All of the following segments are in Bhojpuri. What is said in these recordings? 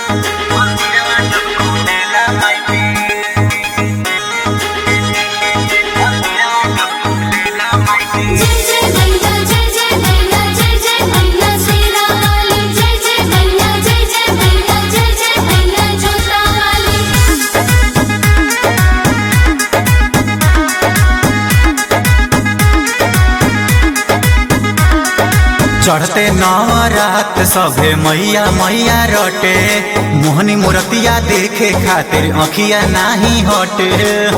जय जय मैया जय जय मैया जय जय मैया शेरा वाली जय जय मैया जय जय मैया जय जय मैया जोता वाली चढ़ते नवरात सभे मैया मैया रटे मोहनी मूर्तिया देखे खातिर अखिया नाही हटे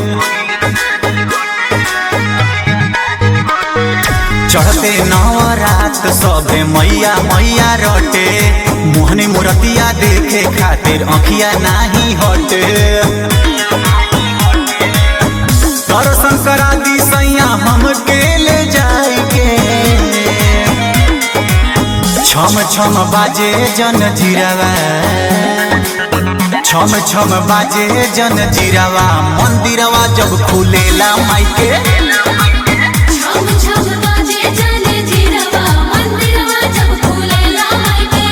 चढ़ते नवरात सभे मैया मैया रटे मोहनी मूर्तिया देखे खातिर अखिया नाही हटे दर्शन करा दी सैया हमके ले जाई के छम छम बाजे जन जीरावा छम छम बाजे जन जीरावा मंदिरवा जब खुलेला माइके छम छम बाजे जाने जीरवा मंदिरवा जब खुलेला मायके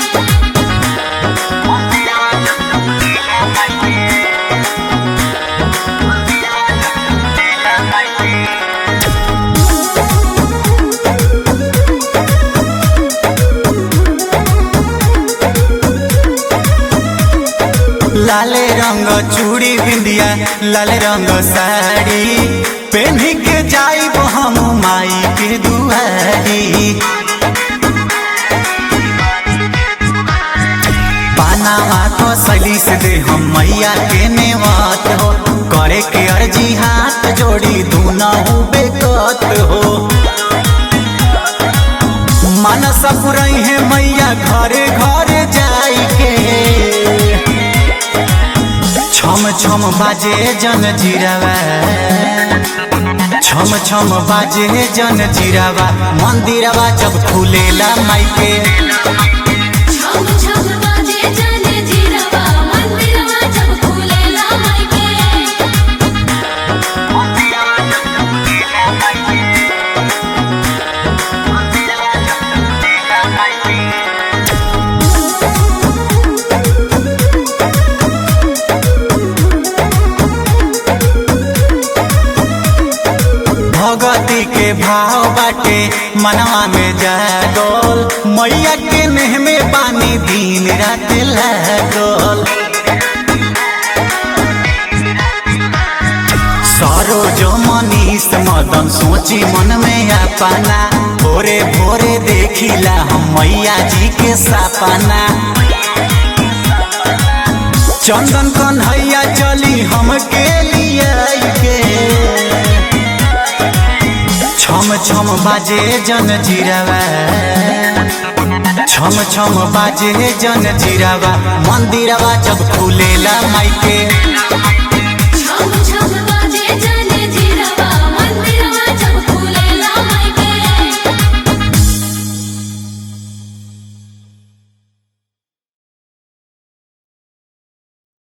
लाले रंग चूड़ी बिंदिया लाल रंग साड़ी पहनी के जाइब हम माई के दुआरी पानावा तो सली से दे हम मैया के नेवात हो करे के अर्जी हाथ जोड़ी दूना हो बेकत हो मानस पुरई है मैया घरे घरे जाई के छम छम बाजे जन जीरावा छम छम बाजे जन जीरावा मंदिरवा जब खुलेला माइके छम छम बाजे जाने जीरवा मंदिरवा जब खुलेला मायके भगती के भाव बाटे मनवा में जागल मैया के नेह में पानी दिन रात लागल सरोज मनीष मदन सोची मन में अपना भोरे भोरे देखिला हम मैया जी के सपना चंदन कन्हैया चली हमके लिए के छम छम बाजे जन जीरावा छम छम बाजे जन जीरावा मंदिरवा जब खुलेला माइके